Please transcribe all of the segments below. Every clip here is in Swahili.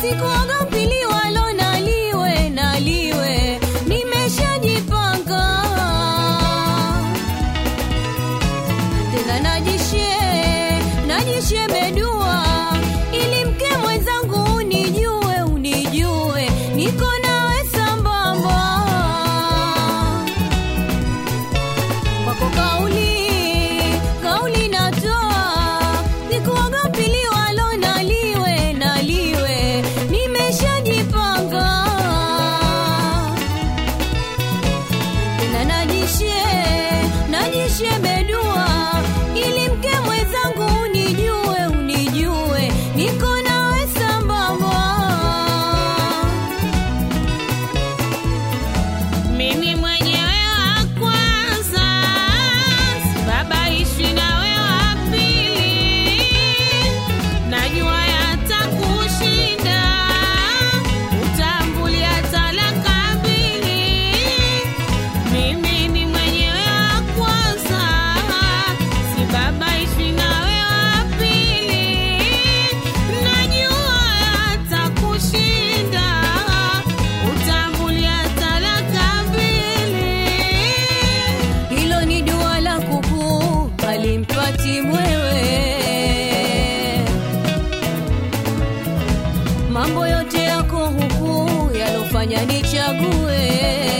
sikuogopi liwalo na liwe na liwe, nimeshajipanga tena najishe najishe bedua ili mke mwenzangu unijue unijue niko nawe sambamba kwako kauli kauli natoa sikuogopi liwalo na liwe na liwe nimeshajipanga tena najishe najishe bedua ili mke mwenzangu unijue unijue niko nawe sambamba Mimi mwenyewe wa kwanza, sibabaishi nawe wa pili. Najua yatakushinda, utambulia talaka mbili. Mimi ni mwenyewe wa kwanza, sibabaishi nawe wa pili. Najua yatakushinda, utambulia talaka mbili. hilo ni dua la kuku alimpati mwewe mambo yote yako huku yalofanya nichague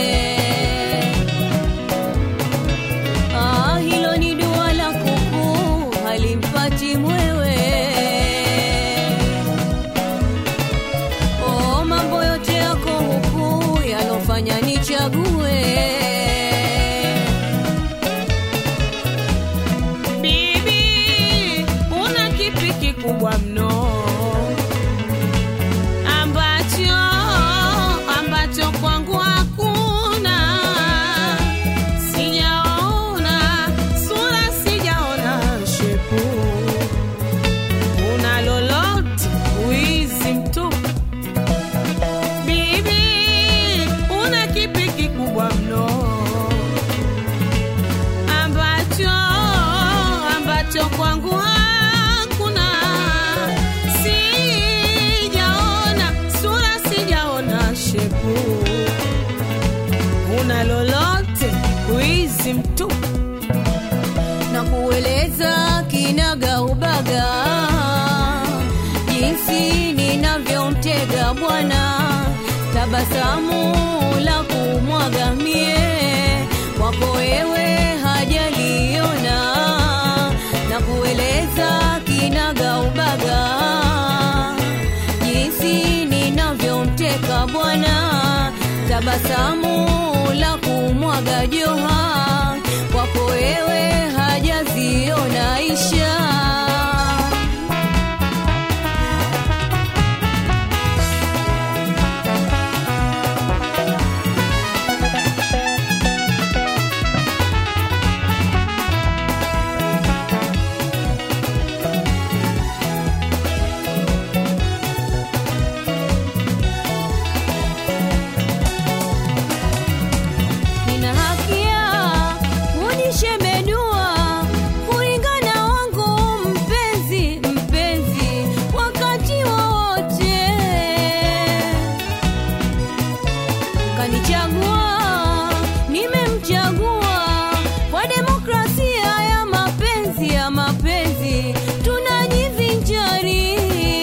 ah, hilo ni dua la kuku alimpati mwewe oh, mambo yote yako huku yalofanya nichague Bibi, una kipi kikubwa mno ambacho ambacho kwangu hakuna? Sijaona sura, sijaona shepu, una lolote wizi mtupu. Bibi, una kipi kikubwa mno ambacho ambacho kwangu hakuna. Sijaona sura, sijaona shepu, una lolote wizi mtupu. na kueleza kinaga ubaga jinsi ninavyomtega bwana tabasamu la kumwaga mie kwako wewe hajaliona na kueleza kinaga ubaga jinsi ninavyomteka bwana tabasamu la kumwaga joha kwako wewe hajaziona isha nina haki ya kujishemedua kulingana wangu mpenzi mpenzi wakati wowote kanichagua nimemchagua kwa demokrasia ya mapenzi ya mapenzi tunajivinjari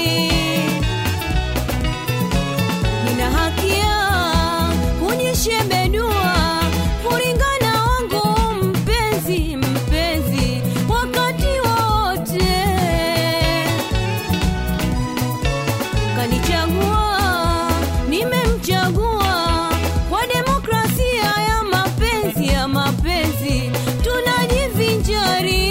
nina haki ya kujishebedua kulingana wangu mpenzi mpenzi wakati wote kanichagua nimemchagua kwa demokrasia ya mapenzi ya mapenzi tunajivinjari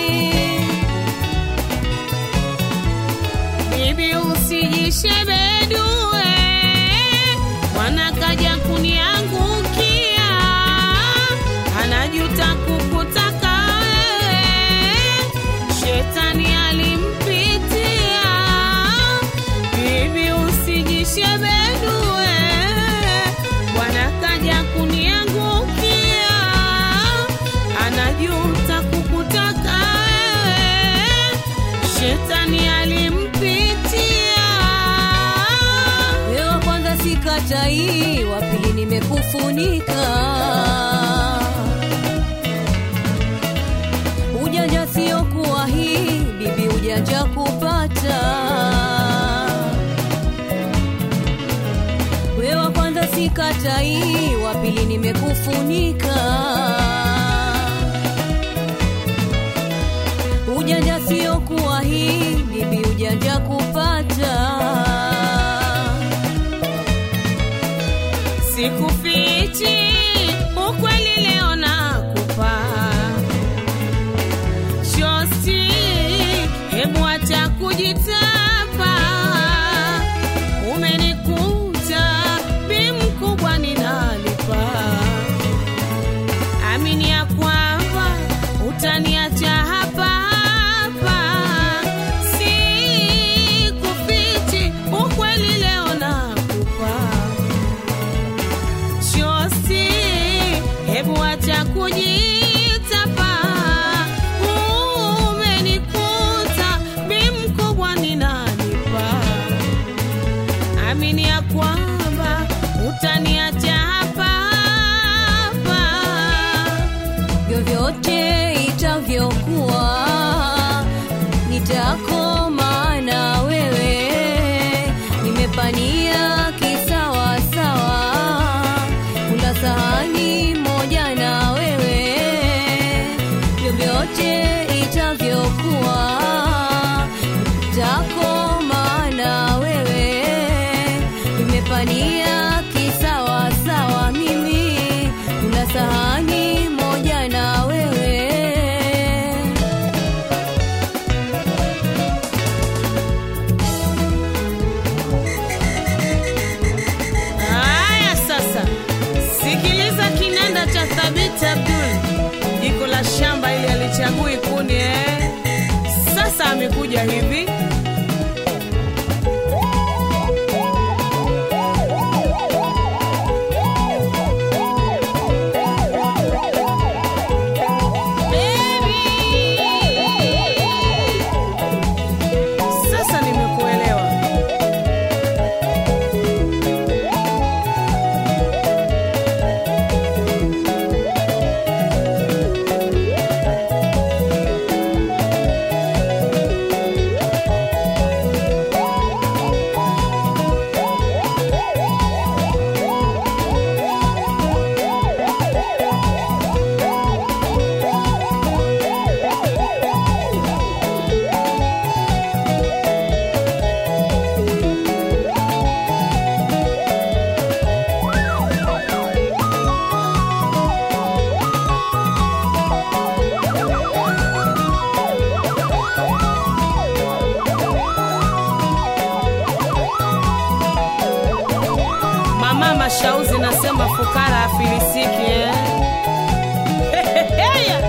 Bibi usijishebedue, mwana kaja kuniangukia, anajuta kukutaka wewe, shetani alimpitia. Bibi usijishebedue, bwana kaja kuniangukia, anajuta kukutaka wewe, shetani alimpitia. hii, wa pili nimekufunika. Ujanja sio kuwa hii, bibi, ujanja kupata. We wa kwanza sikatai, wa pili nimekufunika. Ujanja sio kuwa hii, bibi, ujanja kupata. Sikufichi ukweli leo nakupa shosti, hebu acha kujitapa. Umenikuta bi mkubwa ninalipa, amini ya kwamba utaniacha hapa hapa. Sikufichi ukweli leo nakupa shosti, hebu acha kujitapa. Umenikuta bi mkubwa ninanipa, amini ya kwamba utaniacha hapa hapa. vyovyote itavyokuwa nitakoma na wewe nimepania kisawasawa kula sahani moja na wewe vyovyote itavyokuwa nitakoma na wewe nimepania kisawasawa mimi kula sahani moja na wewe Haya sasa, sikiliza kinanda cha Thabit Abdul, jiko la shamba ili alichagui kuni eh. Sasa amekuja hivi Baby. Sasa nimekuelewa. Mama Mashauzi nasema fukara afilisiki eh? Heheheya.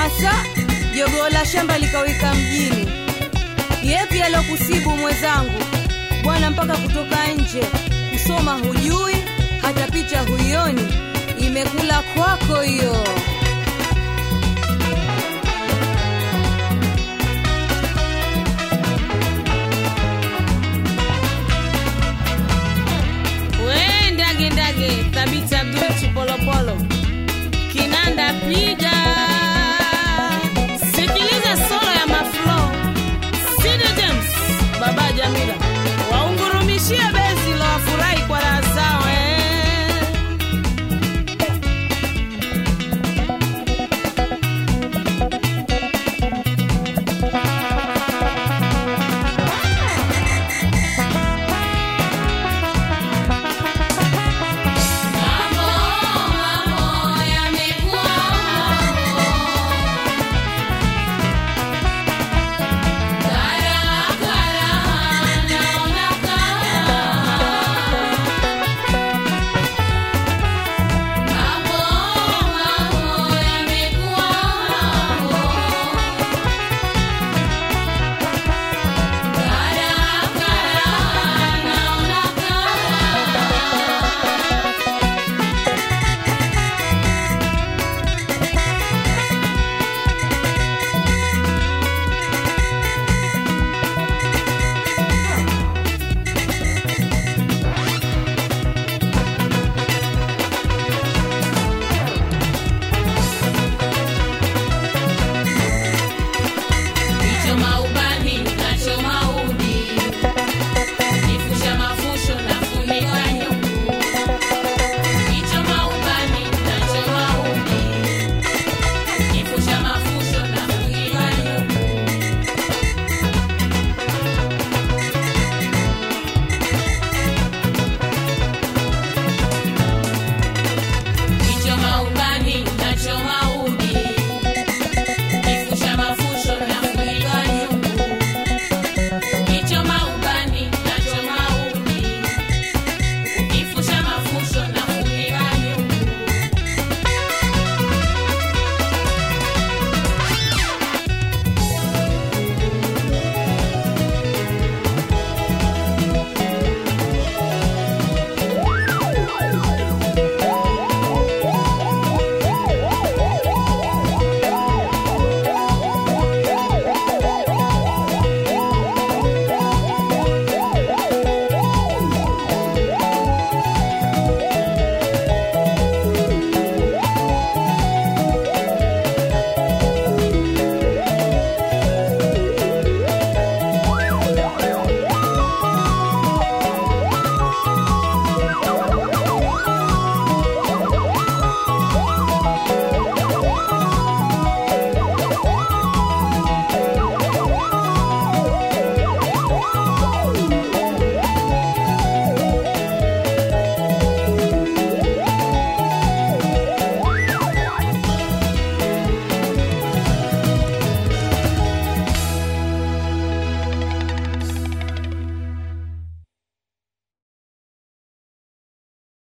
hasa jogoo la shamba likawika mjini. Yepi alokusibu mwenzangu bwana, mpaka kutoka nje kusoma hujui, hata picha huioni, imekula kwako hiyo.